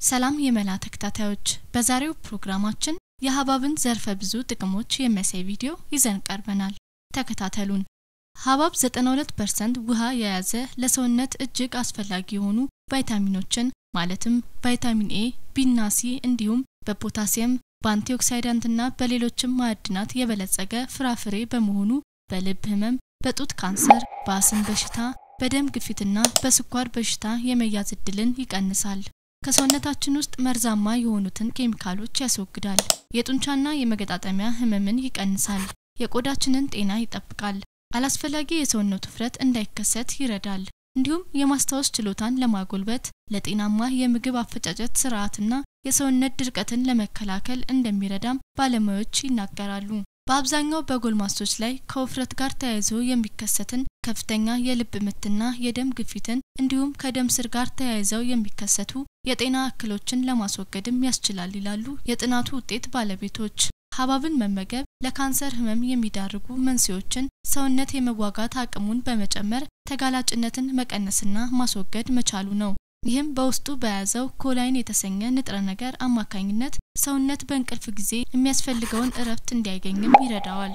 ሰላም የመላ ተከታታዮች፣ በዛሬው ፕሮግራማችን የሀብሐብን ዘርፈ ብዙ ጥቅሞች የሚያሳይ ቪዲዮ ይዘን ቀርበናል። ተከታተሉን። ሀብሐብ 92% ውሃ የያዘ ለሰውነት እጅግ አስፈላጊ የሆኑ ቫይታሚኖችን ማለትም ቫይታሚን ኤ፣ ቢና ሲ እንዲሁም በፖታሲየም በአንቲኦክሳይዳንትና በሌሎችም ማዕድናት የበለጸገ ፍራፍሬ በመሆኑ በልብ ህመም፣ በጡት ካንሰር፣ በአስም በሽታ፣ በደም ግፊትና በስኳር በሽታ የመያዝ እድልን ይቀንሳል። ከሰውነታችን ውስጥ መርዛማ የሆኑትን ኬሚካሎች ያስወግዳል። የጡንቻና የመገጣጠሚያ ህመምን ይቀንሳል። የቆዳችንን ጤና ይጠብቃል። አላስፈላጊ የሰውነት ውፍረት እንዳይከሰት ይረዳል። እንዲሁም የማስታወስ ችሎታን ለማጎልበት ለጤናማ የምግብ አፈጫጨት ስርዓትና የሰውነት ድርቀትን ለመከላከል እንደሚረዳም ባለሙያዎች ይናገራሉ። በአብዛኛው በጎልማሶች ላይ ከውፍረት ጋር ተያይዞ የሚከሰትን ከፍተኛ የልብ ምትና የደም ግፊትን እንዲሁም ከደም ስር ጋር ተያይዘው የሚከሰቱ የጤና እክሎችን ለማስወገድም ያስችላል ይላሉ የጥናቱ ውጤት ባለቤቶች። ሀብሐብን መመገብ ለካንሰር ህመም የሚዳርጉ መንስኤዎችን ሰውነት የመዋጋት አቅሙን በመጨመር ተጋላጭነትን መቀነስና ማስወገድ መቻሉ ነው። ይህም በውስጡ በያዘው ኮላይን የተሰኘ ንጥረ ነገር አማካኝነት ሰውነት በእንቅልፍ ጊዜ የሚያስፈልገውን እረፍት እንዲያገኝም ይረዳዋል።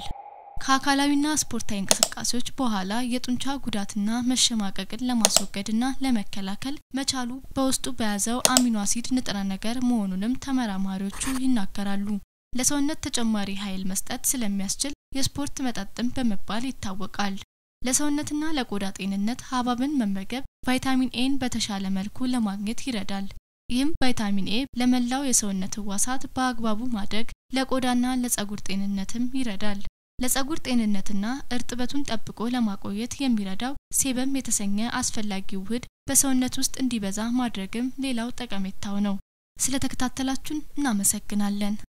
ከአካላዊና ስፖርታዊ እንቅስቃሴዎች በኋላ የጡንቻ ጉዳትና መሸማቀቅን ለማስወገድና ለመከላከል መቻሉ በውስጡ በያዘው አሚኖ አሲድ ንጥረ ነገር መሆኑንም ተመራማሪዎቹ ይናገራሉ። ለሰውነት ተጨማሪ ኃይል መስጠት ስለሚያስችል የስፖርት መጠጥም በመባል ይታወቃል። ለሰውነትና ለቆዳ ጤንነት ሀብሐብን መመገብ ቫይታሚን ኤን በተሻለ መልኩ ለማግኘት ይረዳል። ይህም ቫይታሚን ኤ ለመላው የሰውነት ህዋሳት በአግባቡ ማደግ፣ ለቆዳና ለጸጉር ጤንነትም ይረዳል። ለጸጉር ጤንነትና እርጥበቱን ጠብቆ ለማቆየት የሚረዳው ሴበም የተሰኘ አስፈላጊ ውህድ በሰውነት ውስጥ እንዲበዛ ማድረግም ሌላው ጠቀሜታው ነው። ስለተከታተላችሁን እናመሰግናለን።